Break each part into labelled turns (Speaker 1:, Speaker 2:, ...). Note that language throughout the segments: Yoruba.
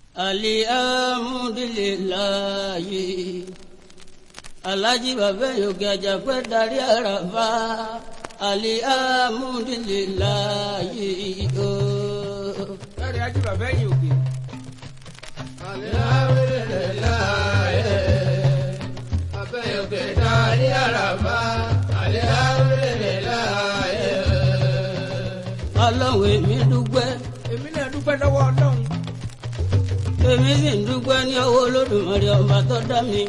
Speaker 1: alihamudulilayi alhaji bàbá yòókè àjàpẹ́ darí àràfà alihamudulilayi ooo.
Speaker 2: Láre ají bàbá ẹ̀yìn òkè.
Speaker 3: Alihamdulilayi, abẹ́yọ̀kẹ́ darí àràbá. Alihamdulilayi.
Speaker 1: ọlọ́run èmi dúpẹ́
Speaker 2: Èmi náà dúpẹ́ lọ́wọ́ Ọlọ́run.
Speaker 1: èmi sì ń dúpẹ́ ní ọwọ́ olódùmarè ọba tó dá mi.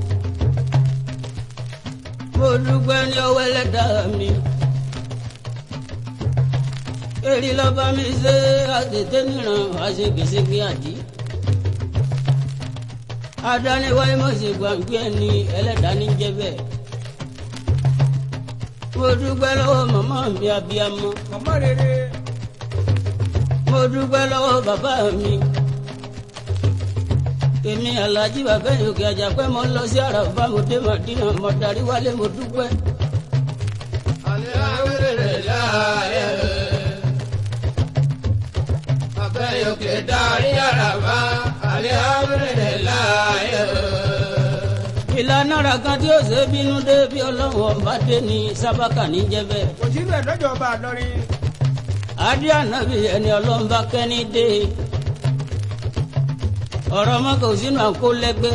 Speaker 1: mo dúpẹ́ ní ọwọ́ ẹlẹ́dàá mi. èrì lọ́ba mi ṣe àtètè níran àṣegbèségbè àdí. adániwáyé mọ̀ sí gbàgbé ẹni ẹlẹ́dàá ní jẹ́ bẹ́ẹ̀. mo dúpẹ́ lọ́wọ́ màmá mi abiyamọ.
Speaker 2: Màmá rere.
Speaker 1: mo dúpẹ́ lọ́wọ́ bàbá mi. èmi alájí bàbá yòókè àjàpẹ́ mo lọ sí àràfà mo dé màdínà mo darí wálé mo dúpẹ́.
Speaker 3: Alihamdulilayi. Abẹ́yọ̀kẹ́ darí àràbá. Alihamdulilayi.
Speaker 1: ìlànà ara kan tí ó ṣe bínú dé bí ọlọ́run ọba dé ní sábàkà ní jẹ́bẹ̀.
Speaker 2: Kò sínú ẹ̀ lọ́jọ́ ọba àlọ́rin.
Speaker 1: adé ànábì ẹni ọlọ́run bá kẹ́ni dé. ọ̀rọ̀ ọmọ kò sínú àkólẹ́gbẹ́.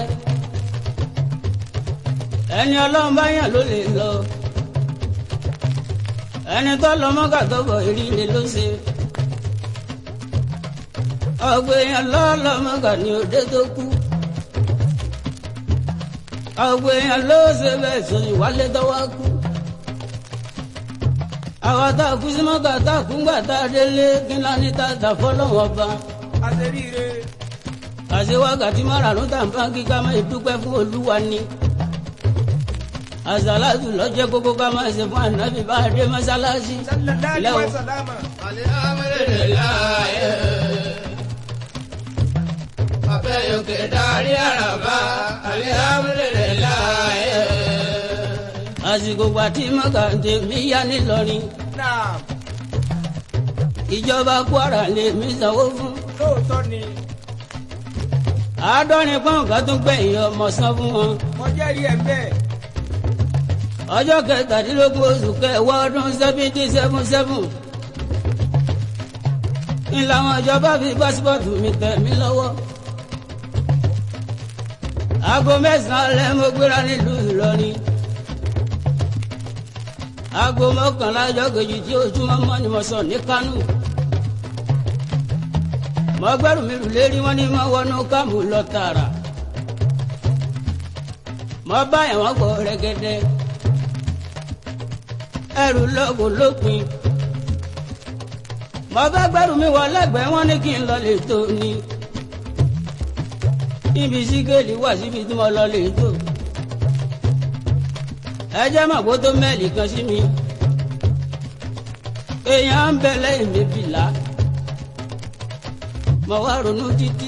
Speaker 1: ẹni ọlọ́run bá yàn ló lè lọ. ẹni tó lọ mọ́kà tó bọ̀ ìrìlẹ̀ ló ṣe. ọ̀gbẹ̀yàn lọ́ọ́ mọ́kà ní òde tó kú àwọn èèyàn ló ṣe bẹ́ẹ̀ sọ ìwálé tọ́wọ́ kú. àwọn tá a kú sí mọ́kà tá a kú ńgbà tá a délé kí ńlá ní tá a tà fọ́lọ́wọ́ ọba.
Speaker 2: Àṣeríire.
Speaker 1: àṣẹ wákàtí márùn-ún tá a bá kíkà máa dúpẹ́ fún olúwa ni. àṣàlátù lọ́jẹ́ kókó ká máa ṣe fún ànábì bá a dé mọ́ṣáláṣí.
Speaker 2: Sallallahu
Speaker 1: Lẹ́wọ̀.
Speaker 2: alaihi wasallam.
Speaker 3: Alihamdulilayi. Abẹ́yọ̀kẹ́ darí àràbá. Alihamdulilayi.
Speaker 1: àsìkò gbà tí mọ́kà tèmi yá nílọrin
Speaker 2: Náà
Speaker 1: ìjọba kwara lè mí sanwó fún.
Speaker 2: lóòótọ́ ni.
Speaker 1: àádọ́rin pọ́ùn kan tún gbẹ̀yìn ọmọ san fún wọn.
Speaker 2: Mo jẹ́rìí ẹ̀ bẹ́ẹ̀.
Speaker 1: ọjọ́ kẹtàdínlógún oṣù kẹwàá ọdún seventy seven seven ń làwọn ìjọba fi pásítọ̀tù mi tẹ̀ mí lọ́wọ́. aago mẹ́sàn-án alẹ́ mo gbéra nílùú Ìlọrin. aago mọ́kànlá ọjọ́ kejì tí ojúmọ́ mọ́ ni mo sọ ní Kánò. mo gbẹ́rù mi rù lérí wọn ní mo wọnú kámù lọ tààrà. mo bá ẹ̀wọ̀n gbọ́ rẹ́gẹ́dẹ́ ẹrù lọ́gùn lópin. mo fẹ́ gbẹ́rù mi wọ lẹ́gbẹ̀ẹ́ wọn ní kí n lọ lè tó ni. ibi sígẹ́lì wà síbi tí mo lọ lè tó. ẹ jẹ́ mọ̀ kó tó mẹ́ẹ̀lì kan sí mi. èèyàn ń bẹ lẹ́yìn mi bìlà. mo wá ronú títí.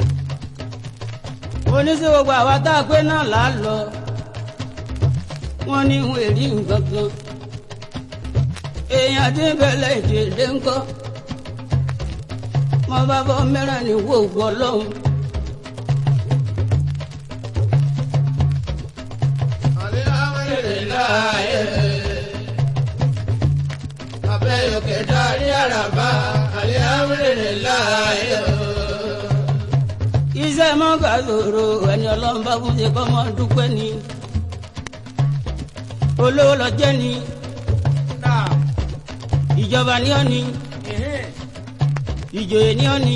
Speaker 1: oníṣẹ́ gbogbo àwa tá a pé náà là á lọ. wọ́n ní ìhun èrí nǹkan kan èèyàn tí ń bẹ̀lẹ̀ ìdílé ńkọ́ mo bá bọ́ mẹ́ràn ní wo ògùn ọlọ́run
Speaker 3: Alihamdulilayi. Abẹ́yọ̀kẹ́ darí àràbá. Alihamdulilayi.
Speaker 1: iṣẹ́ mọ́gà lòrò ẹni ọlọ́run bá fún ṣe kọ́ mọ́ dúpẹ́ ni olówó lọ jẹ́ ni
Speaker 2: Náà.
Speaker 1: ìjọba ní ọ́ ni
Speaker 2: Ẹ̀hẹ́n.
Speaker 1: ìjòyè ní ọ́ ni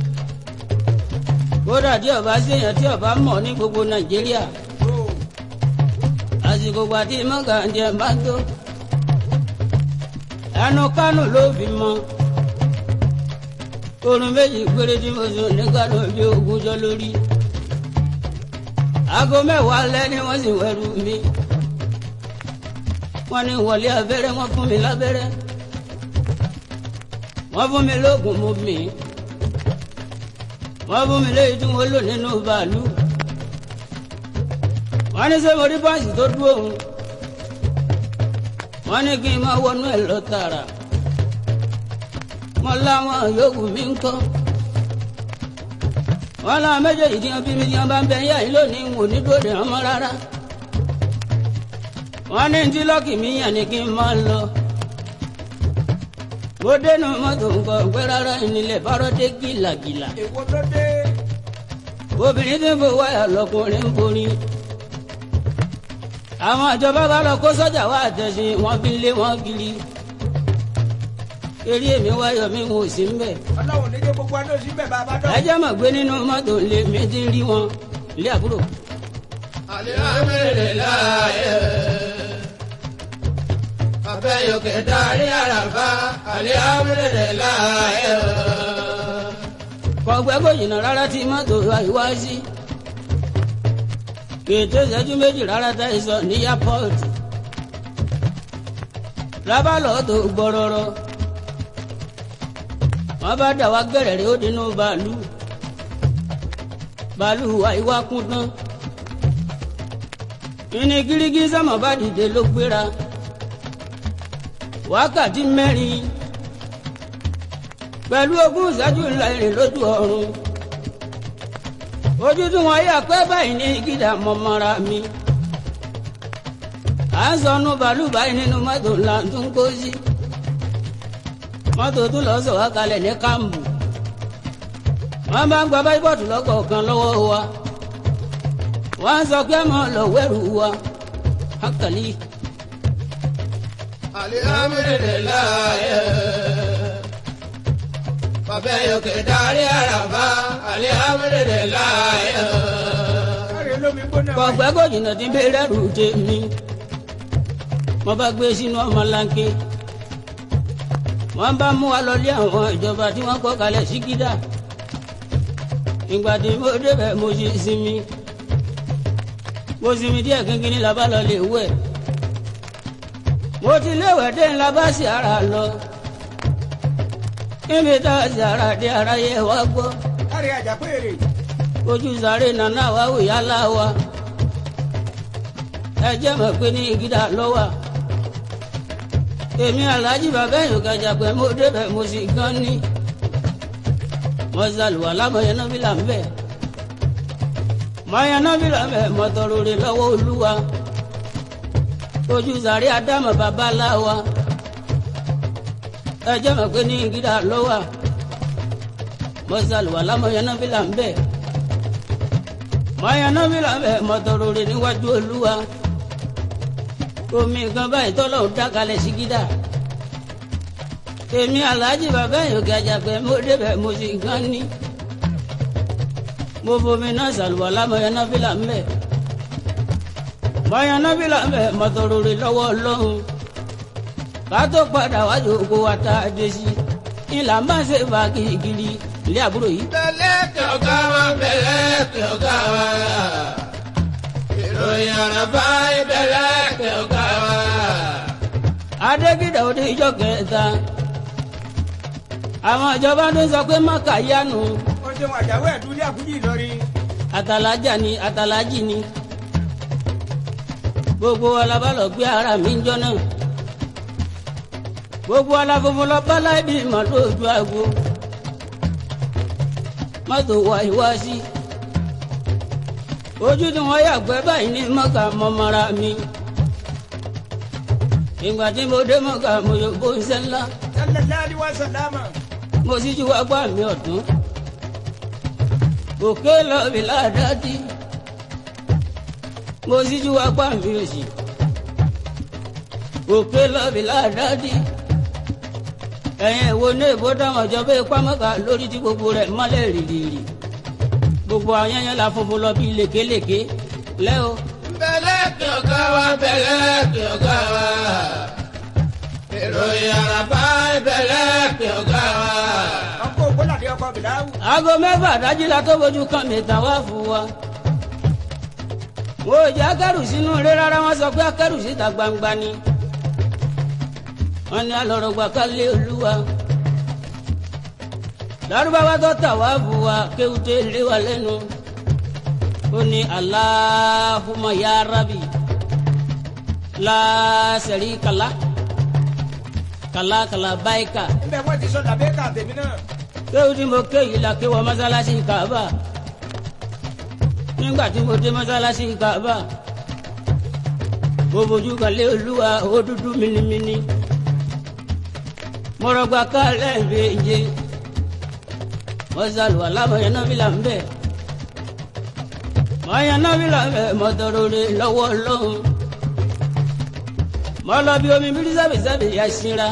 Speaker 1: kódà tí ọba ṣèyàn tí ọba mọ̀ ní gbogbo nàìjíríà
Speaker 2: Ó.
Speaker 1: àsìkò gbàtí mọ́gà ń jẹ bá tó ẹnu kánò ló fi mọ oorun méjì péré tí mo sùn ní kánò bí ogúnjọ́ lórí aago mẹ́wàá alẹ́ ni wọ́n sì wẹ̀rù mi wọ́n ní wọlé abẹ́rẹ́ wọ́n fún mi lábẹ́rẹ́ wọ́n fún mi lóògùn mo mì í wọ́n fún mi léyìí tí wọ́n lò nínú bàálù wọ́n ní sẹ́mo rí báàsì tó dúró òun wọ́n ní kí n máa wọnú ẹ̀ lọ tààrà mo láwọn yòókù mi ń kọ́ wọn làwọn méjèèjì tí wọn bí mi tí wọn bá ń bẹ yá yìí lónìí ń wò ní dòde wọn mọ rárá wọn ní tí lọ́kì mi yàn ní kí n máa lọ bó dénú mọ́tò nǹkan pé rárá ìnílẹ̀ bárọ́ dé gìlàgìlà
Speaker 2: èwo ló dé
Speaker 1: obìnrin tí ń fò wáyà lọkùnrin ń borí àwọn ìjọba bá lọ kó sọ́jà wá àtẹ̀sìn wọn fi lé wọn kiri eré èmi wáyọ̀ mi wò sí mbẹ̀
Speaker 2: ọlọ́run níjẹ́ gbogbo adó sí bẹ́ẹ̀ bá a bá dọ̀.
Speaker 1: ẹjẹ́ mọ̀ gbé nínú mọ́tò lé mi ti rí wọn ilé àbúrò
Speaker 3: alihamdulilayi abẹ́yọkẹ darí àràbá alihamdulilayi.
Speaker 1: kọ̀gbẹ́ kò jìnnà rárá tí mọ́tò àìwá sí kètò ìṣẹ́jú méjì rárá tá ì sọ ní airport lábàlọ́ tó gbọ́rọ́rọ́ wọ́n bá dà wá gẹ̀rẹ̀ rí ó dínú bàálù bàálù àìwá kún tán ìní gírígí sọ́mọ̀ bá dìde ló gbéra wákàtí mẹ́rin pẹ̀lú ogún ìṣẹ́jú ńlá ìrìn lójú ọ̀run ojú tí wọ́n yà pé báyìí ní gíga mọ́mọ́ra mi à ń sọnù bàálù báyìí nínú mọ́tò ńlá tó ń kó sí mọ́tò tún lọ sọ wá kalẹ̀ ní kámbù wọ́n bá ń gba báyìbọ̀tù lọ́kọ̀ọ̀kan lọ́wọ́ wa wọ́n sọ pé mọ́ lọ wẹ́rù wa hakali
Speaker 3: alihamdulilayi abẹ́yọkẹ darí àràbá alihamdulilayi.
Speaker 2: káre lómi gbóná wáyé.
Speaker 1: kọ̀gbẹ́ kò jìnnà tí ń bẹ̀rẹ̀ rù tèmi mo bá gbé sínú ọmọlanke wọ́n bá mú wa lọlé àwọn ìjọba tí wọ́n kọ́ kalẹ̀ sí gídà ìgbà tí mo débẹ̀ mo sì sinmi mo sinmi díẹ̀ kínkínní la bá lọ lè wẹ̀ mo ti léwẹ̀ dé ńlá bá sì ara lọ níbi tá a sì ara dé ara yẹ wá gbọ́
Speaker 2: káre àjàpéèrè.
Speaker 1: ojú sáré nana wa wò yálà wa ẹ jẹ́ mọ̀ pé ní gíga lọ́wọ́ èmi aláàjì bàbá ẹ̀yìn òkàjà pé mo débẹ̀ mo sì gan ní mo ṣàlùwà lámọ̀yẹ nọ́bìlà ń bẹ̀ mọ̀yẹ nọ́bìlà ń bẹ̀ mọ̀tọ́rọ̀ rẹ̀ lọ́wọ́ olúwa ojú sáré adámọ̀ bàbá láwa ẹ jẹ́ mọ̀ pé ní gíga lọ́wọ́ mo ṣàlùwà lámọ̀yẹ nọ́bìlà ń bẹ̀ mọ̀yẹ nọ́bìlà ń bẹ̀ mọ̀tọ́rọ̀ rẹ̀ níwájú olúwa omi kan báyìí tọ́lọ̀ ń dákalẹ̀ sí gídà èmi aláàjì bàbá yìí gàjà pé mo débẹ̀ mo sì gan ní mo fomi náà ṣàlùwàlá mọ̀yánáfìlà ń bẹ̀ mọ̀yánáfìlà ń bẹ̀ mọ̀tòròrè lọ́wọ́ ọlọ́run ká tó padà wájú oko wa tá a dé sí ìlà máa ṣe fà kirikiri ilé àbúrò yìí.
Speaker 3: bẹ̀lẹ̀ kí ọ̀gá wa bẹ̀lẹ̀ kí ọ̀gá wa. ìròyìn àràbá ìbẹ̀lẹ̀ kí ọ̀gá wa.
Speaker 1: adégídà òde ìjọ kẹta àwọn ìjọba tó ń sọ pé mọ́kà yánu
Speaker 2: ó ṣeun àjàwé ẹ̀dúlé àkújì ìlọrin.
Speaker 1: àtàlájà ni àtàlájì ni gbogbo alábàlọ̀ gbé ara mi ń jọ náà gbogbo aláfọfún lọ bá láì bí mọ́tò ojú àgbo mọ́tò wá ìwá sí ojú tí wọ́n yàgbẹ́ báyìí ní mọ́kà mọ́mọ́ra mi ìgbà tí mo dé mọ́kà mo yọ bó ń sẹ́ ńlá
Speaker 2: sallallahu alaihi wa sallama.
Speaker 1: mo sì ju agbá mi ọ̀tún òkè lọ́ọ̀bì ládàádì mo sì ju agbá mi òsì òkè lọ́ọ̀bì ládàádì ẹ̀yìn ìwo ní èbó dáwọn ìjọba ìpamọ́ka lórí tí gbogbo rẹ̀ mọ́lẹ̀ rìrìrì gbogbo ayẹyẹ la funfun lọ bí lékelèké lẹ́ o
Speaker 3: bẹ̀lẹ̀ kí ọ̀gá wa bẹ̀lẹ̀ kí ọ̀gá wa. ìròyìn àràbá ìbẹ̀lẹ̀ kí ọ̀gá wa.
Speaker 2: ọkọ̀ ògbólàdé ọkọ̀ bìláwù.
Speaker 1: aago mẹ́fà dájú la tó bójú kan mi tàn wá fún wa. wo jẹ́ akẹ́rù sínú ilé rárá wọ́n sọ pé akẹ́rù síta gbangba ni. wọ́n ní alọ́rọ̀gbà ká lé olúwa. lárúbáwá tó tà wá fún wa kéwúté lé wa lẹ́nu. ó ní aláhùmá ya rábì láṣẹ̀rí kàlá kàlá kàlá báyìí kà
Speaker 2: níbẹ̀ wọ́n ti sọ làbẹ́kà tèmi náà.
Speaker 1: kéwù tí mo ké yìí la ké wọ mọ́sálásí kàbà nígbà tí mo dé mọ́sálásí Kaaba mo fojú kan lé olúwa ó dúdú minimini mo rọgbà kálẹ̀ méje mo sàlùwà lámọ̀ yẹn náà fi là ń bẹ̀ mo yẹn náà fi là ń bẹ̀ mo tọrọ rẹ lọ́wọ́ lọ́hùn mo lọ bí omi bírí sábìsábì yà síra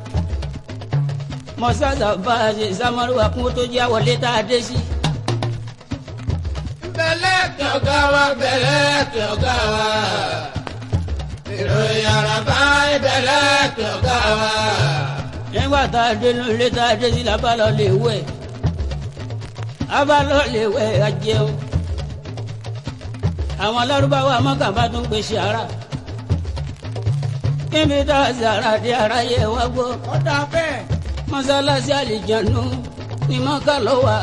Speaker 1: mo sàṣà bá a ṣe samaruwa kún tó jẹ́ àwọlé tá a dé sí.
Speaker 3: bẹ̀lẹ̀ kí ọ̀gá wa bẹ̀lẹ̀ kí ọ̀gá wa. ìròyìn àràbá bẹ̀lẹ̀ kí ọ̀gá wa.
Speaker 1: nígbà tá a dénú ilé tá a dé sí la bá lọ lè wẹ̀ a bá lọ lè wẹ̀ a jẹun àwọn alárúbáwá mọ́kànbá tún gbé sàrà níbi tá a sàrà dé ara yẹ wá gbọ́
Speaker 2: ọ̀dà bẹ́ẹ̀.
Speaker 1: mọ́sálásí àlìjánu ni mọ́kà ló wà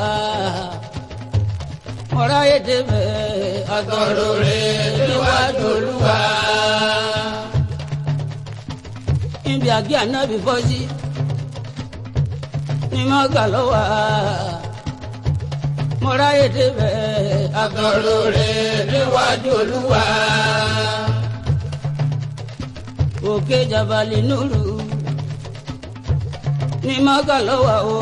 Speaker 1: ọ̀rá yé débẹ̀ àgọ́rò rẹ̀ níwájú olúwa níbi àgé ànábì fọ́sí ni mọ́kà ló wà mọ́rá yé débẹ̀ àgọ́rò rẹ̀ níwájú olúwa òkè jabali nùrù ní mọ́kà lọ́wọ́ o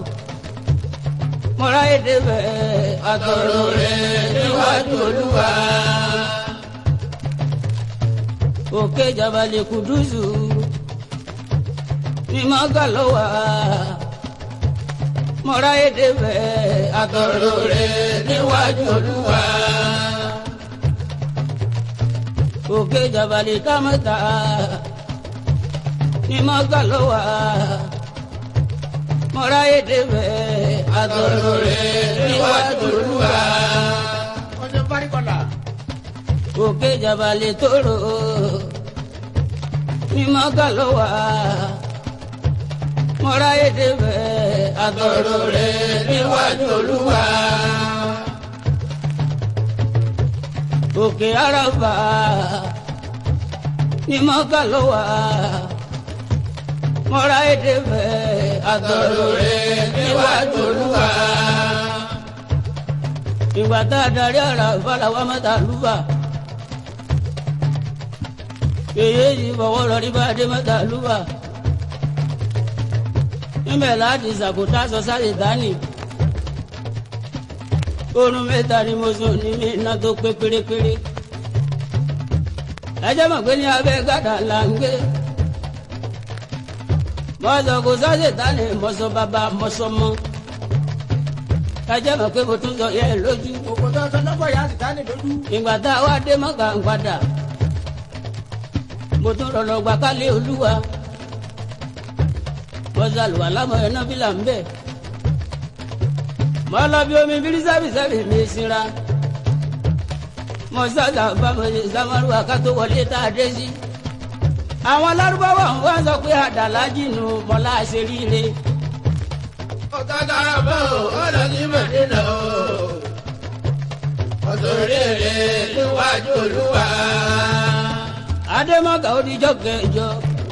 Speaker 1: mọ́ra èdè bẹ́ẹ̀ àtọ̀rọ̀ rẹ̀ níwájú olúwa òkè jabali kudusu ní mọ́kà lọ́wọ́ mọ́ra èdè bẹ́ẹ̀ àtọ̀rọ̀ rẹ̀ níwájú olúwa òkè jabali kámẹ́ta ní mọ́kà lọ́wọ́ mọ́ra èdè bẹ́ẹ̀ àtọ̀rọ̀ rẹ̀ níwájú olúwa.
Speaker 2: ọjọ́ bárikọ̀là.
Speaker 1: òkè jabali tóró ní mọ́kà ló wà. mọ́ra èdè bẹ́ẹ̀ àtọ̀rọ̀ rẹ̀ níwájú olúwa. òkè àràbà ní mọ́kà ló wà mọ́ra èdè bẹ́ẹ̀ àtọ̀rọ̀ rẹ̀ níwájú olúwa. ìgbà tá a darí ara fàlàwà mẹ́ta lùbà. èyí yìí fọwọ́ lọ rí bá a dé mẹ́ta lùbà. níbẹ̀ láti sàkóta sọ sáré dání. oorun mẹ́ta ni mo sùn ní mi iná tó pé pérépéré. ẹ jẹ́ mọ̀ pé ní abẹ́ gàdá là ń gbé mọ́sọ̀ kò sáṣẹ̀ tani mọ́sọ̀ bàbá mọ́sọ̀ mọ́ kájẹ́ mọ̀ pé mo tún sọ yẹ lójú.
Speaker 2: òkòtò ọsọ lọ́gbọ̀ yà á sì dání lójú.
Speaker 1: ìgbà tá a wá dé mọ́kà ń padà mo tún rọ̀ lọ́gbà kálí olúwa mọ́sálùwà lámọ̀ ẹ̀ náà fìlà ń bẹ̀. mọ́ lọ bí omi bírí sábìsábì mi sinra mọ́sálà bá mo ṣe samaruwa ká tó wọlé tá a dé sí àwọn lárúbáwá ń wá sọ pé àdàlájì nù mọ́lá àṣeríire.
Speaker 3: ọ̀gágá bọ̀ ó lọ sí mẹ̀dínà o. ọ̀sọ̀rẹ́rẹ́ níwájú olúwa.
Speaker 1: adémọ́gà ó dijọ́ kẹjọ.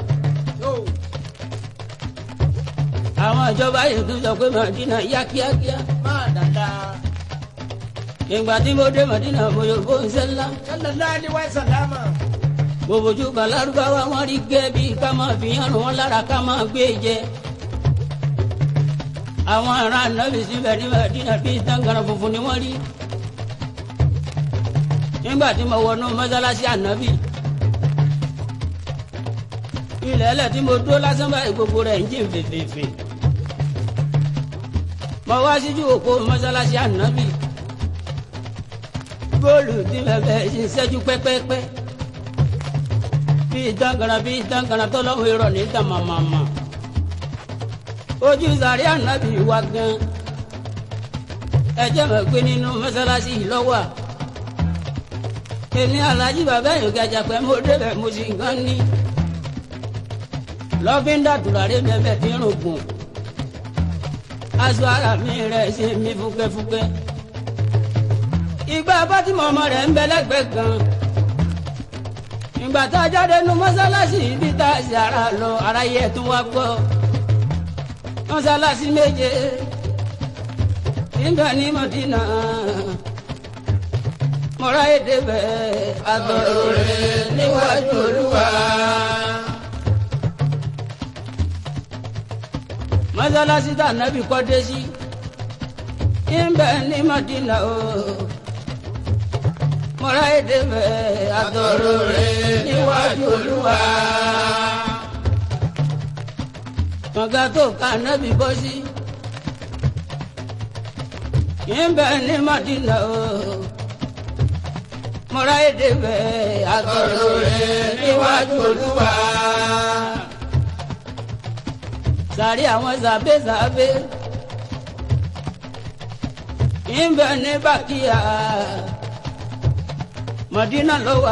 Speaker 1: àwọn ìjọba yìí tún sọ pé màdínà yá kíákíá.
Speaker 2: máa dáadáa.
Speaker 1: ìgbà tí mo dé màdínà mo yóò bó ń sẹ́lá.
Speaker 2: sallallahu alaihi wa sallama.
Speaker 1: gbogbo ojú kan lárúbáwá wọn rí gẹ́ bí ká máa fi hàn wọn lára ká máa gbé jẹ. àwọn ará nàbì síbẹ̀ ní màdínà bíi tàǹgàrà funfun ni wọ́n rí. nígbà tí mo wọnú mọ́sálásí ànábì ilẹ̀ ẹlẹ̀ tí mo dúró lásán báyìí gbogbo rẹ̀ ń jìn fèfèèfè. mo wá síjú òpó mọ́sálásí ànábì góòlù tí bẹ̀bẹ̀ ṣe ṣẹ́jú pẹ́pẹ́pẹ́ bíi dángara bíi dángara tọ́lọ́hún irọ́ ní tàmàmàmà ojú sàrí ànábì wa gan ẹ jẹ́ mọ̀ pé nínú mọ́sálásí yìí lọ́wọ́ èmi alájí bàbá yìí gàjà pé mo débẹ̀ mo sì ń gán ní lọ́fíńdà tùràrí bẹ́ẹ̀ tí ń rògùn aṣọ ara mi rẹ̀ ṣe mí fúkẹ́fúkẹ́ ìgbà bátìmọ̀ ọmọ rẹ̀ ń bẹ lẹ́gbẹ̀ẹ́ kan ìgbà tá a jáde nu mọ́sálásí ibi tá a ṣe ara lọ ara yẹ tún wá gbọ́ mọ́sálásí méje níbẹ̀ ní mọ̀dínà mọ́ra èdè bẹ́ẹ̀ àtọ̀rọ̀ rẹ̀ níwájú olúwa. mọ́sálásí tá nábì kọ́ dé sí ìbẹ̀ ní Madina o mọ́ra èdè bẹ́ẹ̀ àtọ̀rọ̀ rẹ̀ níwájú olúwa. kànga tó ká nábì bọ́ sí ìbẹ̀ ní Madina o mọ́ra èdè bẹ́ẹ̀ àtọ̀rọ̀ rẹ̀ níwájú olúwa. sàrí àwọn sàbẹ̀sàbẹ̀ ìbẹ̀ ní Bàkíyà Madina ló wà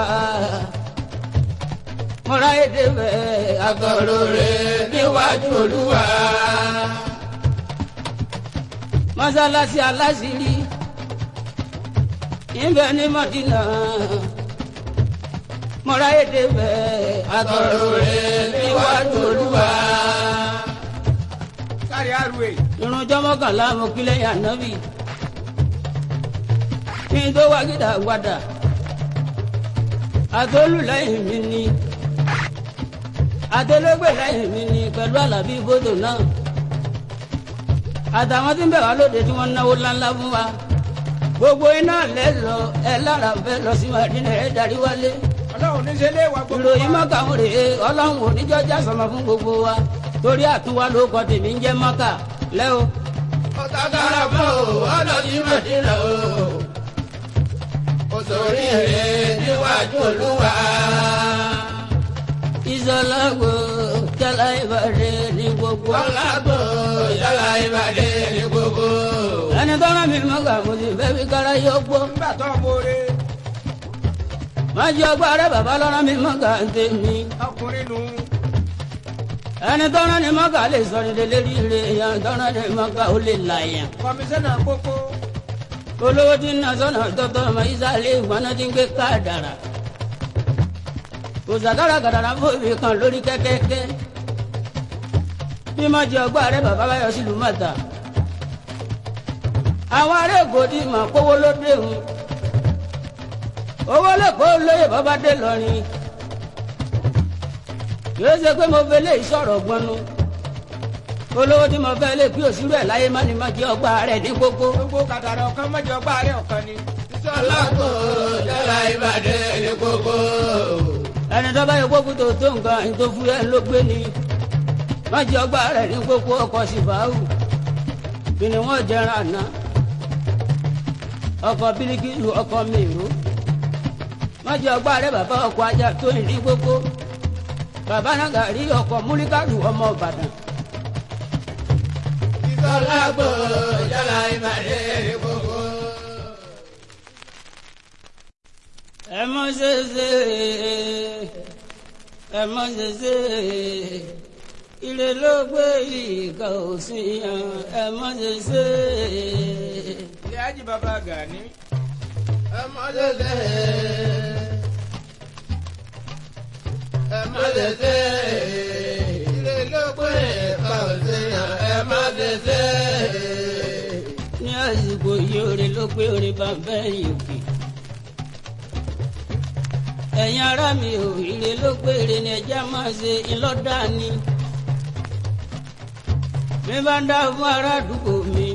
Speaker 1: mọ́ra èdè bẹ́ẹ̀ àtọ̀rọ̀ rẹ̀ níwájú olúwa. mọ́sálásí aláṣírí ìbẹ̀ ní Madina mọ́ra èdè bẹ́ẹ̀ àtọ̀rọ̀ rẹ̀ níwájú olúwa.
Speaker 2: kárí àrùwẹ̀.
Speaker 1: irun jọmọkànlá mo kí lẹ́yìn ànábì kí n tó wá gídà gbadà àtolú lẹ́yìn mi ni àtẹlẹgbẹ lẹ́yìn mi ni pẹ̀lú àlàbí bòdò náà àtàwọn tí ń bẹ̀ wá lóde tí wọ́n náwó ńláńlá fún wa gbogbo iná lẹ lọ ẹ lára fẹ́ lọ sí Mádínà ẹ darí wálé
Speaker 2: ọlọ́run ní ṣe lé wa gbogbo wa.
Speaker 1: ìròyìn mọ́kà ń rèé ọlọ́run oníjọ́ jásọmọ fún gbogbo wa torí àtúwá ló kọ tèmi ń jẹ́ mọ́kà lẹ́ o.
Speaker 3: ọ̀tàkàrà bọ̀ ọlọ́dún Mádínà o. òṣèré rẹ̀ níwájú olúwa.
Speaker 1: ìsọlágbó jálá ìbàdí ní gbogbo.
Speaker 3: ọ̀làgbò yàrá ìbàdí ní gbogbo.
Speaker 1: ẹni tọ́ra mi mọ́kà mo sì fẹ́ fi kára yọ gbọ́.
Speaker 2: nígbà tó ń bóore
Speaker 1: má jẹ́ ọgbà rẹ bàbá lọ́ra mi mọ́kà ń tèmi.
Speaker 2: ọkùnrin nù.
Speaker 1: ẹni tọ́ra ni mọ́kà lè sọ ní lélẹ́rì rẹ̀ èèyàn tọ́ra ni mọ́kà ó lè là yẹn.
Speaker 2: kọmíṣánná kókó
Speaker 1: olówó tí ń na sọ́nà tọ́tọ́ ọmọ ìsàlẹ̀ ìgbọ́nà tí ń gbé káàdàrà. kò sàkárà gàdàrà fòbí kan lórí kẹ́kẹ́kẹ́. bí má jẹ́ ọgbà rẹ bàbá báyọ̀ sílùú mọ́ta. àwọn ará èkó ti mọ̀ kówó ló dé òun. owó lẹ́kọ̀ọ́ lóye bàbá dé lọ́rin. kìí ṣe pé mo fẹ́ lé ìṣòro gbọ́nú. olówó tí mo fẹ́ lé pí òsínú ẹ̀ láyé má ni má jẹ́ ọgbà rẹ̀ ní kókó.
Speaker 2: gbogbo kàdàrà ọ̀kan mọ́jọ gbá rẹ̀ ọ̀kan ni.
Speaker 3: ọ̀làgbò yàrá ìbàdí ní gbogbo.
Speaker 1: ẹni tó bá yẹ kó kútó tó nǹkan ẹni tó fúyẹ́ ló gbé ni má jẹ́ ọgbà rẹ̀ ní kókó ọkọ̀ sífàáhù kí ni wọ́n jẹran àná ọkọ̀ bíríkìlù ọkọ̀ mèrò má jẹ́ ọgbà rẹ̀ bàbá ọkọ̀ ajá tó ń ní kókó bàbá náà gàrí ọkọ̀ múlíkàlù ọmọ ìbàdàn
Speaker 3: ọ̀làgbò yàrá ìbàdí ní gbogbo.
Speaker 1: ẹ mọ ṣẹṣẹ ẹ mọ ṣẹṣẹ ire ló gbé ìka òsín yan ẹ mọ ṣẹṣẹ.
Speaker 2: ilé ajì bàbá Gani.
Speaker 3: ẹ má tètè. ẹ má tètè. ilé ló gbé ẹ̀ka òsèyàn ẹ má tètè.
Speaker 1: ní àsìkò yìí orin ló pé orin bá bẹ́ẹ̀ òkè. ẹ̀yin ará mi ò ire ló pé ire ni ẹja máa ṣe ńlọ́dà ni. mi bá dá fún ará àdúgbò mi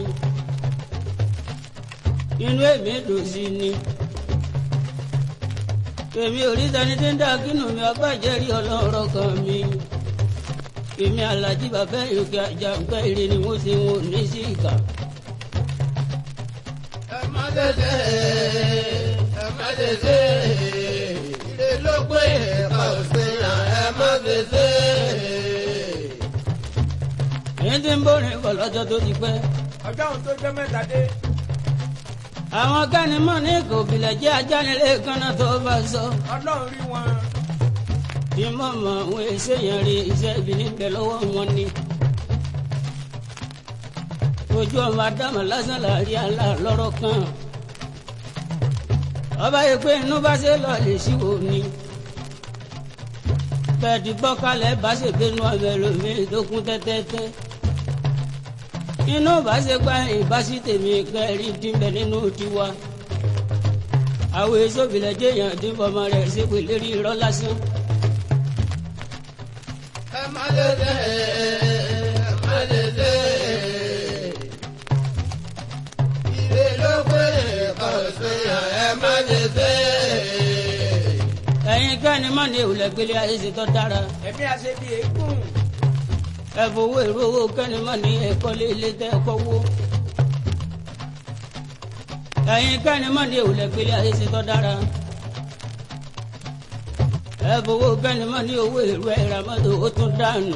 Speaker 1: inú èmi dùn sí ni. èmi ò rí tani tí ń dá kínú mi ọba ìjẹ́rìí ọlọ́rọ̀ kan mi. èmi alájí bàbá ìyókè ajá ń pẹ́ ire ni wọ́n ṣe wọn ò ní sí ìkà.
Speaker 3: ẹ má tètè. ẹ má tètè. ilé ló gbé ẹ̀ka òsèyàn ẹ má tètè.
Speaker 1: èyí tí ń bọ̀rìn bọ̀ lọ́jọ́ tó ti pẹ́.
Speaker 2: ọjọ́ òun tó jẹ́ mẹ́ta dé.
Speaker 1: àwọn kánimọ̀ ní kò bìlẹ̀ jẹ́ ajánilé kanna tó bá sọ.
Speaker 2: ọlọ́run rí wọn.
Speaker 1: bí mo mọ àwọn èsè yẹn rí iṣẹ́ ibi níbẹ̀ lọ́wọ́ wọn ni. ojú ọmọ adámọ̀ lásán láàrin àlá lọ́rọ̀ kan. ọba yìí pé inú bá ṣe lọ lè ṣíwò ni. bẹ́ẹ̀dì gbọ́kálẹ̀ bá ṣe gbénu ọbẹ̀ lómi tó kún tẹ́tẹ́tẹ́. inú bá ṣe gbá ìbásí tèmi kẹrí dínbẹ̀ nínú tiwa. àwọn èso ìbílẹ̀ jẹ́yàn dín fọmọ rẹ̀ ṣépè lérí irọ́ lásán.
Speaker 3: ẹ má dédé ẹ má dédé. Ire ló pé kò sí ẹ má dédé.
Speaker 1: ẹ̀yin kẹ́ni mọ́ ni ìwòlẹ̀ gbélé ayé ṣe tọ́ dára.
Speaker 2: ẹ̀mí àṣẹ bíi eégún.
Speaker 1: ẹ fowó èrò owó kẹ́ni mọ́ ni ẹ̀kọ́ lé ilé tẹ́ ẹ̀kọ́ wó. ẹ̀yin kẹ́ni mọ́ ni ìwòlẹ̀ gbélé ayé ṣe tọ́ dára. ẹ fowó kẹ́ni mọ́ ni owó èrò ẹ̀rà mọ́tò ó tún dànù.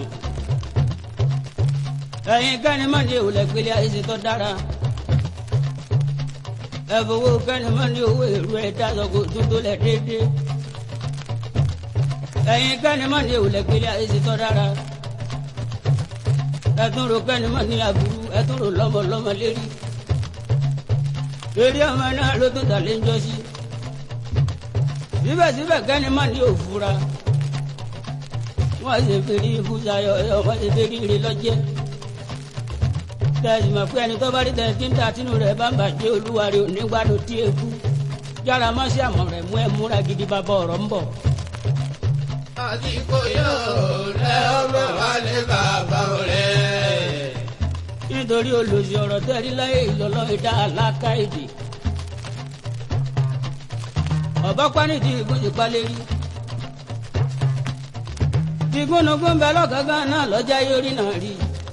Speaker 1: ẹ̀yin kẹ́ni mọ́ ni ìwòlẹ̀ gbélé ayé ṣe tọ́ dára. ẹ fowó kẹ́ni mọ́ ni owó èrò ẹ̀dá sọ̀kò tún tó lẹ̀ déédéé. ẹ̀yin kẹ́ni mọ́ ni ìwòlẹ̀ gbélé ayé ṣe tọ́ dára ẹtún ro kẹ́ni mọ́ ní aburú ẹtún ro lọ́mọ lọ́mọ lérí eré ọmọ náà ló tún tà lé ń jọ sí síbẹ̀síbẹ̀ kẹ́ni mọ́ ní òfura wọ́n ṣe fèrè ibùsàyọ̀ ẹ̀ wọ́n ṣe fèrè ire lọ́jẹ́ tẹ̀sí mọ̀ pé ẹni tó bá rí tẹ̀ tí ń ta tínú rẹ̀ bá ń bàjẹ́ olúwa rẹ̀ ò ní gbádùn tí eku yára mọ́ sí àmọ̀ rẹ̀ mú ẹ múra gidi bàbá ọ̀rọ̀ ń bọ̀.
Speaker 3: Àdìgbò yóò lẹ ọmọ wa ní bàbá rẹ̀.
Speaker 1: nítorí olùsí ọ̀rọ̀ tẹ́rí láyé ìlọ́lọ́ ìdá aláka èdè. ọ̀bá pánìtì ìgún ti pa lérí. tìgúnnugún bẹ lọ́gàgán náà lọ́jà yórí náà rí.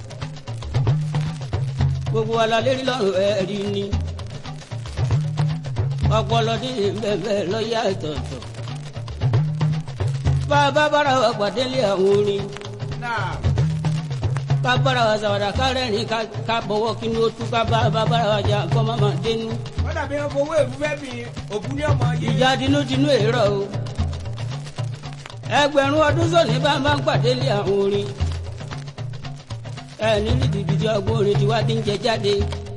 Speaker 1: gbogbo wa la lérí lọ́rùn ẹ̀ rí ni. ọpọlọ tí ń bẹ̀ bẹ́ẹ̀ lọ́yà ìtọ̀tọ̀. bá a bá bára wa pàdé lé àwọn orin
Speaker 2: náà
Speaker 1: ká bára wa sàwádà ká rẹ́rìn ká ká bọ̀wọ́ kí ni ó tú ká bá bá bára wa jà kọ́ má máa dénú.
Speaker 2: wọ́n dàbí wọn fowó èrú fẹ́ mi òkú ní ọmọ yìí.
Speaker 1: ìjà tinútinú èrò o. ẹgbẹ̀rún ọdún sóní bá máa ń pàdé lé àwọn orin. ẹ ní rìbìbìtì ọgbọ́n orin tí wá ti ń jẹ jáde.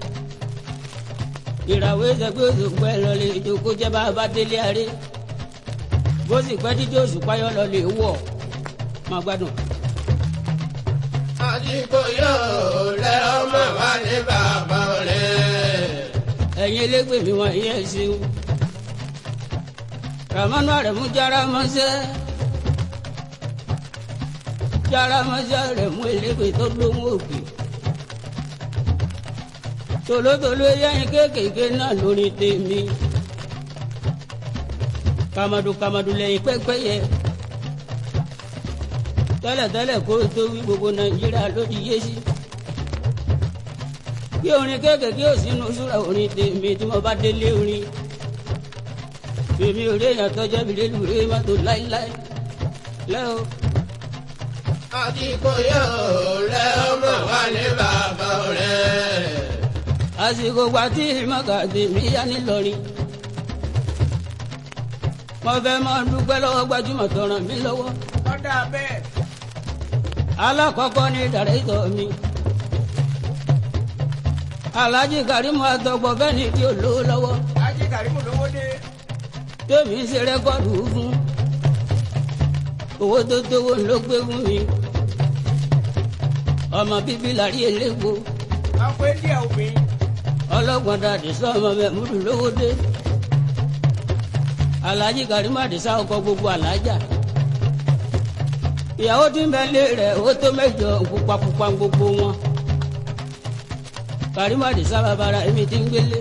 Speaker 1: ìràwé ẹsẹ̀gbẹ́ òṣùpá ẹ̀ lọ́lẹ̀ ìjókòó jẹ́ bá a bá délé aré. bó sì pẹ́ títí òṣùpá yọ lọ́lẹ̀ wọ̀ máa gbádùn.
Speaker 3: Àdìgbò yóò lẹ ọmọ wa ní bàbá rẹ̀.
Speaker 1: ẹ̀yin elégbè mi wọ̀nyí ẹ̀ ṣeun. ramanu arẹ̀mú jára mọ́sẹ́. jára mọ́sẹ́ arẹ̀mú elégbè tó lóhùn òkè. tòlótòló yẹ́yin kéékèèké náà lórí tèmi. kàmàdù kàmàdù lẹ́yìn pẹ́pẹ́yẹ. tẹ́lẹ̀tẹ́lẹ̀ kó o tó wí gbogbo nàìjíríà ló ti yé sí bí orin kéékèèké ò sínú súra orin tèmi tí mo bá délé orin èmi ò rí èèyàn tọjọ́ mi lé lùré mọ́tò láíláí lẹ́o
Speaker 3: Àdìgbò yóò lẹ ọmọ wa ní bàbá rẹ̀.
Speaker 1: àsìkò gba tí ìmọ̀gà tèmi yá nílọrin mo fẹ́ máa dúpẹ́ lọ́wọ́ gbajúmọ̀ tó ràn mí lọ́wọ́
Speaker 2: wọ́n dà bẹ́ẹ̀.
Speaker 1: alákọ̀ọ́kọ́ ní dàrẹ́tọ̀ mi alhaji karimu atọgbọ bẹ́ẹ̀ ni tí ó lówó lọ́wọ́
Speaker 2: ajé kàrímù lówó dé.
Speaker 1: tèmi ń ṣe rẹ́kọ̀dù fún owó tó tówó ló gbé fún mi ọmọ bíbí làrí elépo
Speaker 2: wọ́n pé díẹ̀ obìnrin.
Speaker 1: ọlọ́gbọ̀n dàdí sọ ọmọ mẹ́múdù lówó dé alhaji karimu àdìsá ọkọ gbogbo alájà ìyàwó tí ń bẹ lé rẹ̀ ó tó mẹ́jọ pupapupa gbogbo wọn karimu àdìsá babara èmi ti ń gbélé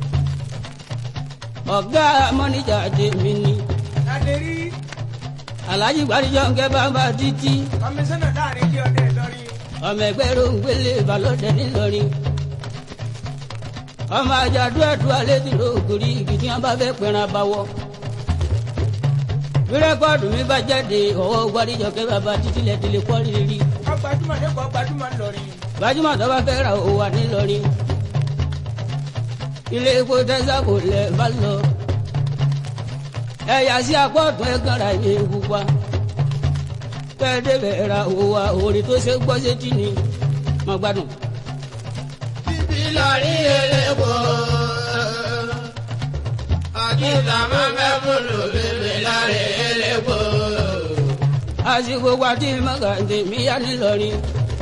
Speaker 1: ọ̀gá mọ́níjà tèmi ni
Speaker 2: láti rí
Speaker 1: alhaji gbadijọ nkẹ bàbá títí
Speaker 2: kọmíṣánná láàrin ilé ọdẹ ìlọrin.
Speaker 1: ọmọ ẹgbẹ́ rògbélé balọ̀dẹ nílọrin ọmọ àjàdú ẹ̀dú alẹ́ ti ro ògiri igi tí wọ́n bá fẹ́ pẹ̀ràn abawọ́ bí rẹ́kọ́ọ̀dù mi bá jáde ọwọ́ gbadijọ kẹ bàbá títí lẹ ti lè kọ́ rírí
Speaker 2: wọ́n gbajúmọ̀ lẹ́kọ̀ọ́ gbajúmọ̀ ńlọrin.
Speaker 1: gbajúmọ̀ tó bá fẹ́ ra òwò wà nílọrin ilé epo tẹ́sàkò lẹ̀ bá lọ ẹ̀yà sí apá ọ̀tún ẹ̀ kàn ra ìwé pupa kẹ́ẹ̀dẹ́bẹ̀ ra òwò wa òrì tó ṣe gbọ́ sétí ni mo gbádùn.
Speaker 3: Bíbí lórí elépo. Àdìgbà máa bẹ́ múlò bíbí lórí elépo.
Speaker 1: àsìkò wa tí mọ́gà tèmi yá nílọrin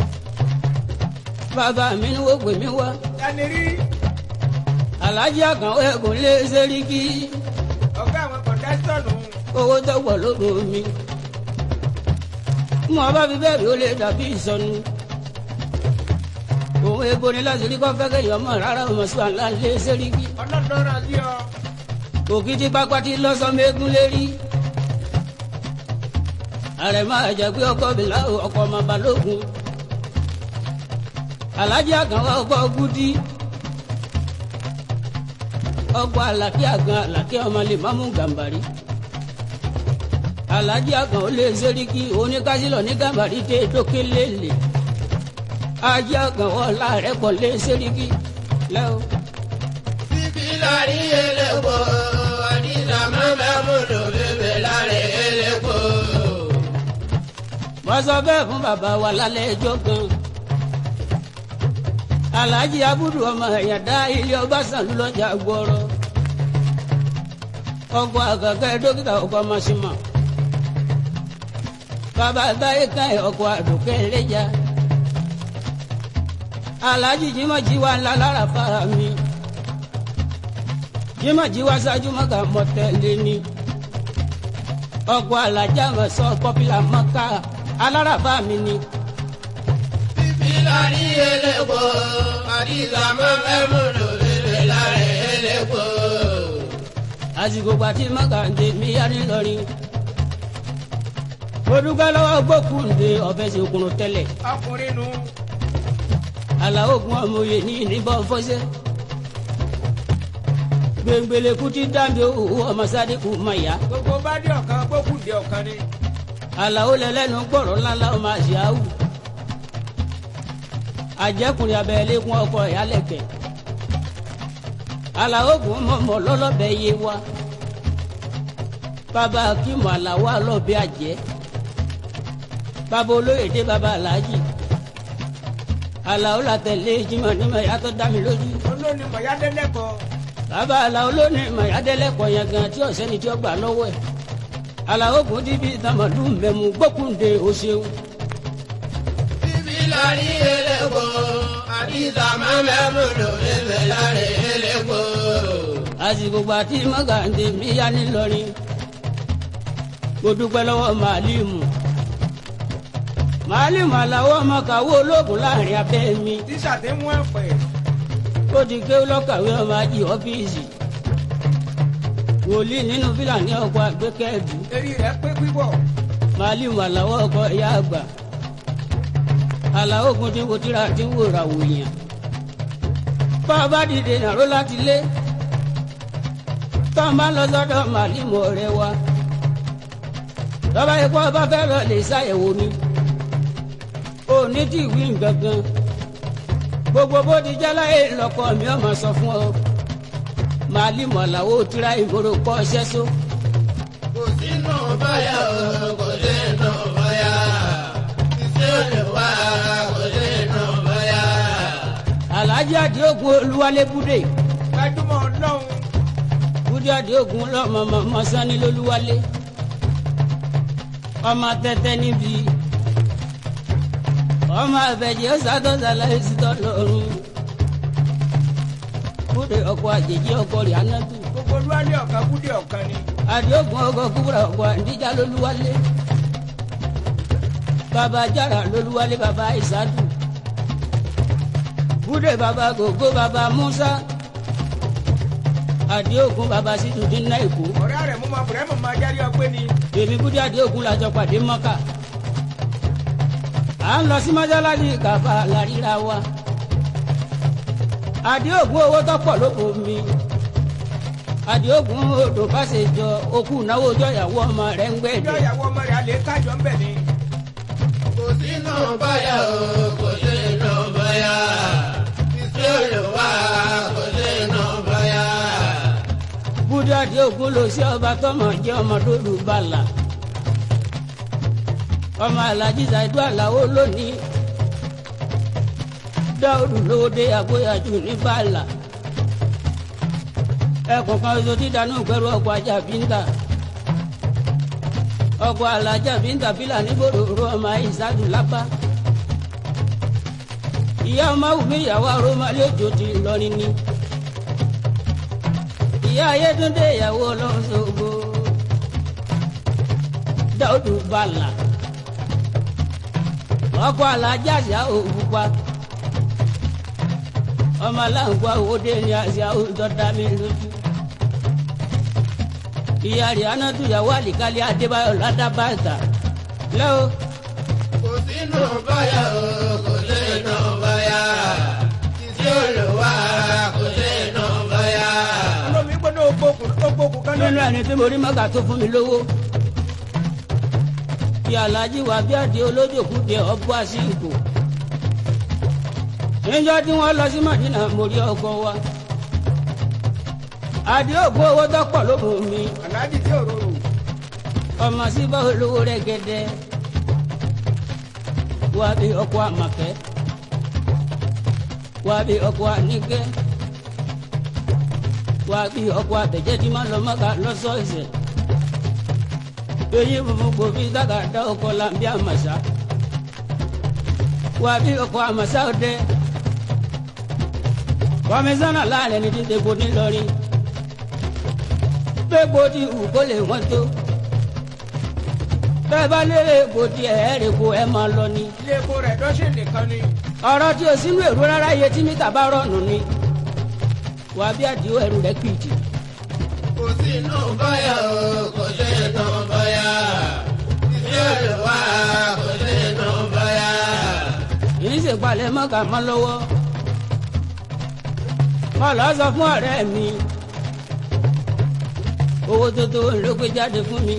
Speaker 1: bàbá mi ni wọ́n pè mí wá
Speaker 2: láti rí
Speaker 1: alájí àkànwé ẹ̀gùn lé sẹ́ríkì
Speaker 2: ẹgbẹ́ àwọn kọ̀ńdẹ́tọ̀ nù.
Speaker 1: owó tó wọ̀ lóko mi. mo bá fi bẹ́ẹ̀ rí ó lè dàbí ìsọnù. òun ebo ni láti rí kọ́ fẹ́ kéèyàn mọ̀ rárá ọmọ sí àlá lé sẹ́ríkì.
Speaker 2: ọlọ́dọ́ra sí ọ.
Speaker 1: òkìtì pápá ti lọ́sọ̀mẹ́gún lérí. ààrẹ máa jẹ pé ọkọ mi láwọ ọkọ ọmọ balógun. alájà kan wá ọkọ gúdí. ọkọ àlàkí àgàn àlàkí ọmọ lè má mú gàmbàrí. alájà kan ó lé sẹ́ríkì oníkásílọ̀ ní gàmbàrí tẹ́ dókè lélẹ̀. ajá kan wọ́n láàrẹ̀ pọ̀ lé sẹ́ríkì lẹ́wọ̀.
Speaker 3: Bíbí lárí elépo, àdìsá máa ń bẹ́ múlò bébè lárí elépo.
Speaker 1: wọ́n sọ bẹ́ẹ̀ fún bàbá wa lálẹ́ ẹjọ́ kan. alhaji abudu ọmọ ẹ̀yàn dá ilé ọbaṣàn lọ́jà gbọ́rọ̀. ọkọ̀ àgàgà dókítà ọkọ̀ masima. bàbá táyé kan ẹ̀ ọkọ̀ àdùkẹ́ ẹlẹ́jà. alhaji jimaji wa ńlá lára fara mi. jimaji wa ṣáájú mọ́kà mọ́tẹ́lẹ́ ni. ọkọ̀ alájà mọ̀ sọ pọ́pílà mọ́kà alárabá mi ni.
Speaker 3: Bíbí lárí elépo, àdìsá máa ń bẹ́ múlò bébè lárí elépo.
Speaker 1: àsìkò pàtí mọ́kàndé mi yá nílọrin. mo dúpẹ́ lọ́wọ́ gbókùndé ọ̀fẹ́ sí okùnrin tẹ́lẹ̀.
Speaker 2: ọkùnrin nù.
Speaker 1: àlàó gun ọmọ òye ní ìníbọn fọ́sẹ́. gbẹ̀ngbẹ̀lẹ̀ kú ti dáńbé owó ọmọ sáré kù má yá.
Speaker 2: gbogbo bá dé ọ̀kan gbókùn dé ọ̀kan ni.
Speaker 1: àlàó lẹ́lẹ́nu gbọ̀rọ̀ ńláńlá ọmọ àṣìáwù. àjẹkùnrin abẹ́lé kún ọkọ ìyálẹ̀kẹ̀. àlàó gun mọ̀mọ́ lọ́lọ́bẹ̀ yé wa. bàbá akímọ̀ àlàó alọ́bẹ̀ àjẹ́. bàbá olóyèdè bàbá aláàjì. àlàó làtẹ̀lé jimọ̀ nímọ̀ yàtọ̀ dá mi lójú.
Speaker 2: olóòní mọ̀yádẹ́lẹ́kọ̀ọ́.
Speaker 1: bàbá àlàó lónìí màyádẹ́lẹ́kọ̀ọ́ yẹn gan tí ọ̀sẹ́ni tí ó gbà lọ́wọ́ ẹ̀. àlàó kò dìbí tàmọ̀dún mẹ́mu gbókùndé o ṣeun.
Speaker 3: Bíbí lárí elépo, àdìsá máa ń bẹ́ múlò bébè lárí elépo.
Speaker 1: àsìkò gba tí mọ́gàndé mi yá nílọrin mo dúpẹ́ lọ́wọ́ màálímù màálímù àlàó ọmọ kàwé ológun láàrin abẹ́ mi
Speaker 2: tíṣà tí mú ẹ̀pẹ̀.
Speaker 1: ó ti ké lọ́kàwé ọmọ ají ọ́fíìsì wòlíì nínú fílàní ọkọ̀ àgbékẹ́ẹ̀dù
Speaker 2: eré rẹ̀ pé pípọ̀.
Speaker 1: màálímù àlàó ọkọ̀ ìyá àgbà àlàó ogun tí mo tíra tí wò ra wòyàn bá a bá dìde nàró láti lé tó ń bá lọ sọ́dọ̀ màálímù ọ̀rẹ́ wa lọ́ba ikú ọba fẹ́ lọ lè ṣàyẹ̀wò mi ò ní tí ìwé nǹkankan gbogbo bó ti jẹ́ láyé lọ́kọ mi ọmọ sọ fún ọ màálímù àlàó tíra ìgboro kọ́ ṣẹ́ só
Speaker 3: Kò sínú báyà o, kò sínú báyà. Ìṣe olùwà kò sínú báyà.
Speaker 1: alájí àdéhùn olúwalé búdè
Speaker 2: gbajúmọ̀ ọlọ́run.
Speaker 1: búdè àdéhùn lọ́mọ sani lólúwalé ọmọ tẹ́tẹ́ níbi ọmọ àbẹ̀jẹ̀ ọ̀sádọ́sálà ẹ̀sìtọ́ lọ́rùn búdè ọkọ̀ àjèjì ọkọ̀ rẹ̀ anátù
Speaker 2: gbogbo olúwalé ọ̀kan kúdé ọ̀kan ni.
Speaker 1: àdéhùn ọkọ̀ kúbúrà ọkọ̀ àdíjà lólúwalé bàbá jára lólúwalé bàbá ìsádù búdè bàbá gògó bàbá musa àdéhùn bàbá sídùdín náà èkó
Speaker 2: ọ̀rẹ́ rẹ̀ mú ma bùrẹ́ mọ̀ máa jáde ọpẹ́ ni.
Speaker 1: èmi búdí àdéhùn làjọ pàdé mọ́kà à ń lọ sí mọ́sálásí kàfà làríra wa àdéhùn owó tó pọ̀ lóko mi àdéhùn odò fàṣẹjọ okú náwó ọjọ́ ìyàwó ọmọ rẹ̀ ń
Speaker 2: ìjọ
Speaker 1: gbẹ̀dẹ̀
Speaker 2: ìyàwó ọmọ rẹ̀ alẹ́ kájọ ń bẹ̀ ni.
Speaker 3: Kò sínú báyà o, kò sínú báyà. Ìṣe olùwà kò sínú báyà.
Speaker 1: búdí àdéhùn lọ sí ọba tọmọ jẹ ọmọ tó lù bàlà ọmọ alájí ṣàìdú àlàó lónìí dáòdù lówó dé àgbóyàjú ní bàlà ẹkùn kan oṣù tí dànù pẹ̀lú ọkọ̀ ajá bíńtà ọkọ̀ alájà bíńtà bílà níbòròrò ọmọ ìsádù lápá ìyá ọmọ wùmí ìyàwó àròmọlẹ́ òjò ti lọrin ni ìyá ayétúndé ìyàwó ọlọ́sọ̀gbò dáúdù bàlà ọkọ alájà àṣà òkúpa ọmọ aláǹkó àwòdé ní àṣà òdọdá mi lójú ìyá rẹ̀ anátúyàwó àlìkálí adébáyọ̀ ládàbàtà lẹ́wọ̀
Speaker 3: kò sínú báyà o kò sínú báyà tí ó lò wá kò sínú báyà.
Speaker 2: olómi gbọ́dọ̀ ògbókùn ògbókùn kan
Speaker 1: nínú
Speaker 2: lónìí.
Speaker 1: ẹni tí mo rí mọ́gà tó fún mi lówó kí aláàjì wà bí àdé olójòkú dé ọgbọ́ àsìkò níjọ́ tí wọ́n lọ sí mọ̀dínà mo rí ọkọ wa àdé ògbó owó tọ́pọ̀ ló mú mi
Speaker 2: aláàjì tí òróró.
Speaker 1: ọmọ síbá olówó rẹ̀ gẹ́dẹ́ wà bí ọkọ àmàkẹ́ wà bí ọkọ àníkẹ́ wà bí ọkọ àbẹ̀jẹ́ tí máa lọ mọ́gà lọ́sọ̀ọ̀sẹ̀ èyí funfun kò fi dákàdá ọkọ làǹbí àmàṣà wà bí ọkọ àmàṣà ọdẹ kọmísánná láàrin ẹni tí ń tepo nílọrin gbégbó tí wù kó lè wọ́n tó bẹ́ẹ̀ bá lérè èkó tí ẹ̀ ẹ́ kó ẹ máa lọ ni
Speaker 2: ilé epo rẹ̀ dọ́sẹ̀ nìkan ni.
Speaker 1: ọ̀rọ̀ tí o sínú èrò rárá iye tí mítà bá rọ̀nù ni wà bí àdìo ẹrù rẹ̀ kìtì
Speaker 3: kò sínú báyà o kò sínú báyà tí ó lò wá kò sínú báyà.
Speaker 1: yìí ń ṣèpalẹ̀ mọ́kà mọ́ lọ́wọ́ mo lọ sọ fún ọ̀rẹ́ mi owó tó tó ló gbé jáde fún mi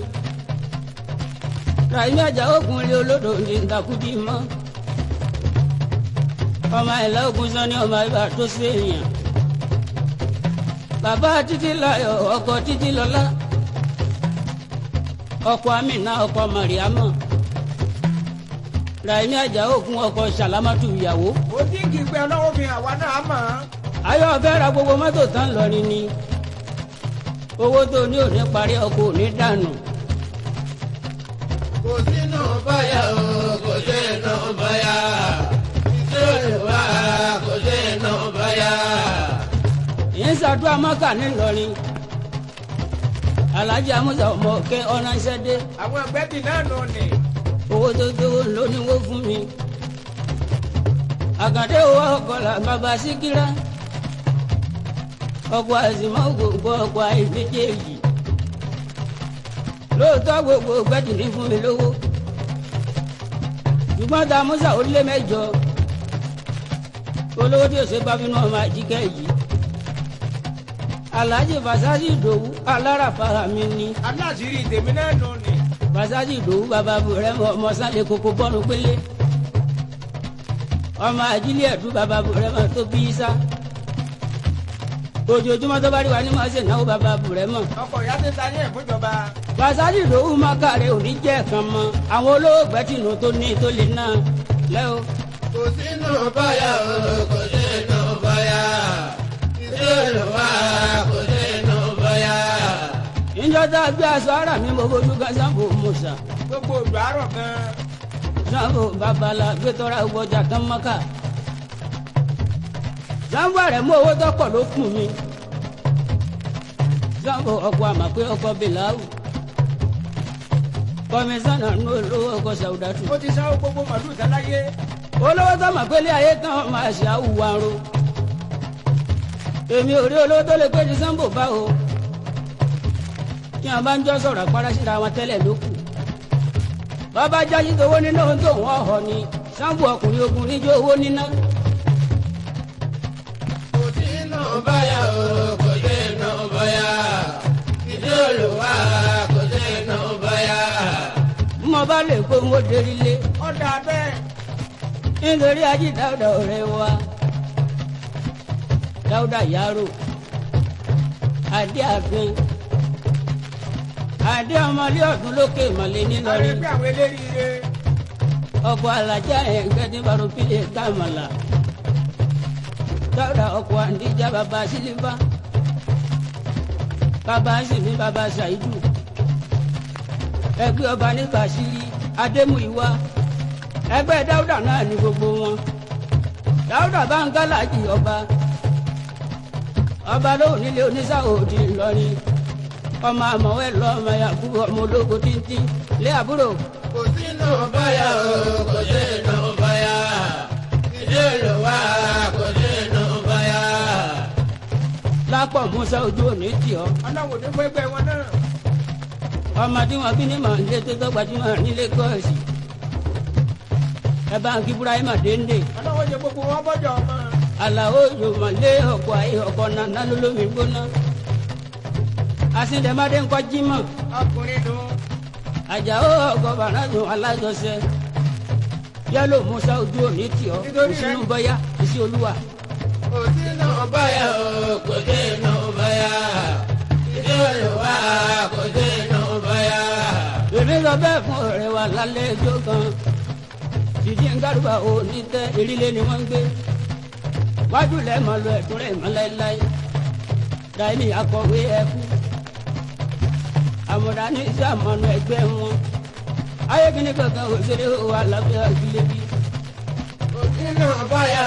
Speaker 1: ràìmí àjà òkun lé olódò ní ìdàkúdì mọ́ ọmọ ìlà ògùn sọ ní ọmọ ibà tó ṣe èèyàn bàbá títí láyọ̀ ọkọ títí lọ́lá ọkọ amínà ọkọ màríàmọ́ ràìmí àjà òkun ọkọ sàlámàtù ìyàwó
Speaker 2: ó tí kì í pé ọlọ́wọ́ fi hàn wá náà mọ̀ ọ́n.
Speaker 1: ayọ̀ fẹ́ ra gbogbo mọ́tò tán lọ́rin ni owó tó ní òní parí ọkọ̀ òní dànù
Speaker 3: kò sínú báyà o kò sínú báyà tí ó lò wá kò sínú báyà.
Speaker 1: yìí ń ṣàdúrà mọ́kà ńìlọrin alhaji amusa ọmọ kẹ ọ̀nà ìṣẹ́dé
Speaker 2: àwọn ẹgbẹ́ bì náà nù ní.
Speaker 1: owó tó tó lóníwó fún mi àgàdé owó ọkọlà bàbá síkírá ọkọ̀ àìsìmọ́ gbogbo ọkọ̀ àìméjèèjì lóòótọ́ gbogbo gbẹ́dìrín fún mi lówó ṣùgbọ́n tá a musa ó lé mẹ́jọ olówó tí o ṣe bá bínú ọmọ àjíkẹ́ yìí alhaji fasasi ìdòwú alárafara mi ni
Speaker 2: aláṣírí tèmi náà nù ní.
Speaker 1: fasasi ìdòwú bàbá burẹ ọmọ sálẹ̀ koko bọ́nu pélé ọmọ àjílẹ̀ ẹ̀dú bàbá burẹ mọ tó bí sá ojoojúmọ́ tó bá rí wa ní máa ṣe náwó bàbá burẹ mọ
Speaker 2: ọkọ̀ ìyá ti ta ní ẹ̀fúnjọba.
Speaker 1: fasasi ìdòwú mákàrẹ òní jẹ́ kan mọ àwọn olóògbé tìǹbù tó ní tó lè ná lẹ́wọ̀
Speaker 3: kò sínú báyà o kò sínú báyà tí ó lò wá kò sínú báyà.
Speaker 1: ìjọ tá a gbé aṣọ ara mi mo fojú kan sanfo musa
Speaker 2: gbogbo òdò àárọ̀ gan-an.
Speaker 1: sanfo babala gbẹtọra gbọjà kan mọ́kà sanfo rẹ̀ mú owó tọ́pọ̀ ló fún mi sanfo ọkọ̀ àmà pé ọkọ̀ bìláwù kọmísánná ní olówó ọkọ̀ sàwùdàtù
Speaker 2: ó ti sáwó gbogbo màlúù sáláyé.
Speaker 1: olówó tó mà pé ilé ayé tán máa ṣe àwùwárò èmi ò rí olówó tó lè pé ní sanfo bá o tí wọn bá ń jọ sọ̀rọ̀ àpárá síra wọn tẹ́lẹ̀ ló kù bàbá jáde tówó níná ohun tó wọ́n họ ni sanfo ọkùnrin ogun níjó owó níná
Speaker 3: kò sínú báyà o kò sínú báyà tí ó lò wá kò sínú báyà.
Speaker 1: mo bá lè kó mo dérí lé
Speaker 2: ọ̀dà bẹ́ẹ̀.
Speaker 1: nítorí ají dáúdà ọ̀rẹ́ wa dáúdà yàrá adé àfin adé ọmọlé ọdún lókè ìmọ̀lẹ́
Speaker 2: àwọn
Speaker 1: nílọrin
Speaker 2: ẹgbẹ́ àwọn eléríire.
Speaker 1: ọkọ̀ alájà ẹ̀ǹkẹ́ ní barupilẹ̀ kàmàlà dáúdà ọkọ̀ àǹdíjà bàbá sílífà bàbá sìnmi bàbá ṣàìdù ẹgbẹ́ ọba ní kàṣírí adémúìwá ẹgbẹ́ dáúdà náà ní gbogbo wọn dáúdà bá ń gálàjì ọba ọba lóhùn nílé oníṣàwòdì ńlọrin ọmọ àmọ̀wẹ́ lọ ọmọ yàgùrù ọmọ ológo tíntín lé àbúrò
Speaker 3: kò sínú báyà o kò sínú báyà ilé olùwà kò sínú báyà.
Speaker 1: lápọ̀ musa ojú òní tì ọ́
Speaker 2: ọlọ́wọ́ ní fún ẹgbẹ́ wọn náà.
Speaker 1: ọmọ tí wọn bí ní màlẹ́ tó tó gbajúmọ̀ nílé gọ́ọ̀sì ẹ bá ń kí burahima dénde
Speaker 2: ọlọ́wọ́ jẹ gbogbo wọn bọ́jọ́ ọmọ.
Speaker 1: àlàó yòmọ̀lé ọkọ̀ ayé ọkọ̀ nàná lólómi gbóná asíndẹ̀mádé ńkọ́ jímọ̀
Speaker 2: ọkùnrin nù.
Speaker 1: àjàó ọkọ̀ bàrádùn alájọsẹ yálò musa ojú òní tì ọ́
Speaker 2: Nítorí rẹ̀-
Speaker 1: ìsinú bọ́yá ìsí olúwa
Speaker 3: kò sínú báyà o kò sínú báyà ilé olùwà kò sínú báyà.
Speaker 1: èmi sọ bẹ́ẹ̀ fún ọ̀rẹ́ wa lálẹ́ ẹjọ́ kan dìdí ń gàdúrà ò ní tẹ́ erílé ni wọ́n ń gbé wájú lẹ́ mọ̀ lọ ẹ̀dùn rẹ̀ mọ́ láéláé dàní akọ̀wé ẹ̀kú àmọ̀dá ní iṣẹ́ àmọ́nù ẹgbẹ́ wọn ayélujára kankan òṣèré wà lábẹ́ àgbélébí
Speaker 3: kò sínú báyà